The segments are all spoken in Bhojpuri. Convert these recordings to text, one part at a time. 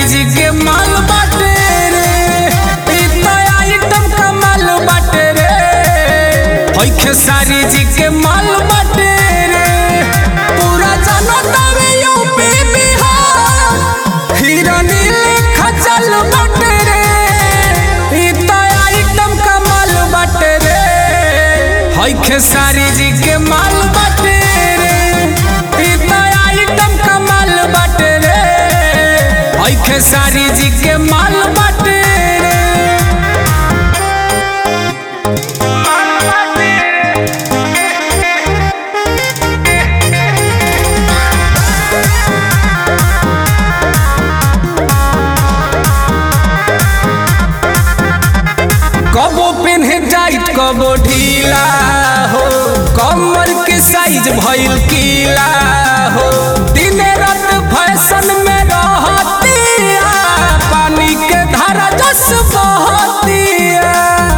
जी के माल बाटे रे ई तो आइटम कमाल बाटे रे होई खेसारी जी के माल बाटे रे पूरा जानो तवे यूपी बिहार हिरनी लेखा चल बाटे रे ई तो आइटम कमाल बाटे रे होई खेसारी जी के माल बाटे रे ई तो आइटम कमाल बाटे रे होई खेसारी जी के माल बाटे रे कबो पेन्हे टाइट कबो ढीला हो कमर के साइज भइल कीला हो दिन रात फैशन में रहतिया पानी के धारा जस बहतिया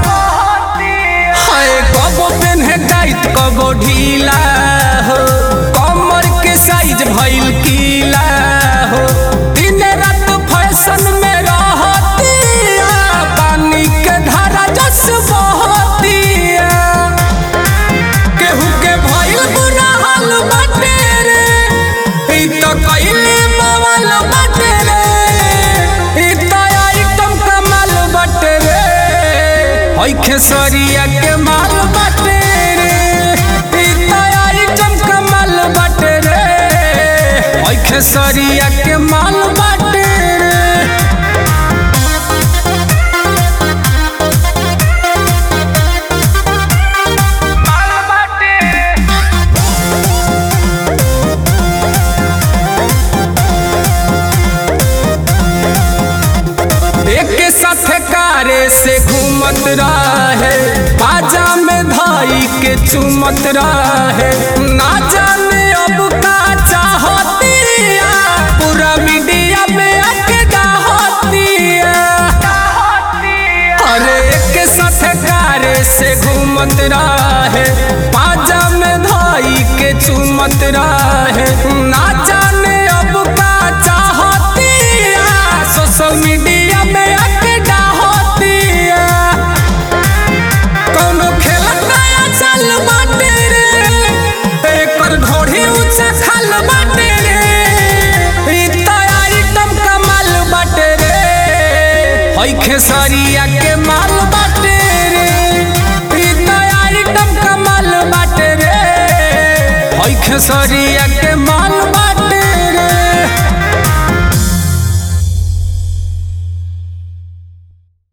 हाय कबो पेन्हे टाइट कबो ढीला हो कमर के साइज भइल कीला हो दिन रात फैशन में रहतिया पानी के धारा जस बहतिया केहू के भइल बुरा हाल बाटे रे ई तो कइले बवाल बाटे रे ई तो आइटम कमाल बाटे रे होई खेसरिया के माल बाटे रे ई तो आइटम कमाल बाटे रे होई खेसरिया के माल बाटे रे एक साथ कारे से घूमत रहे बाजा में धाई के चूमत रहे ना जाने अब का चाहतिया पूरा मीडिया में आके डाहतिया अरे एक साथ कारे से घूमत रहे बाजा में धाई के चूमत रहे ना जाने अब का चाहतिया सोशल मीडिया में आके डाहतिया कौनो खेलत नया चल बाटे रे एकर ढोढ़ी ऊंचा खाल बाटे रे ई तो आइटम कमाल बाटे रे होई खेसरिया के माल बाटे रे ई तो आइटम कमाल बाटे रे होई खेसरिया के माल बाटे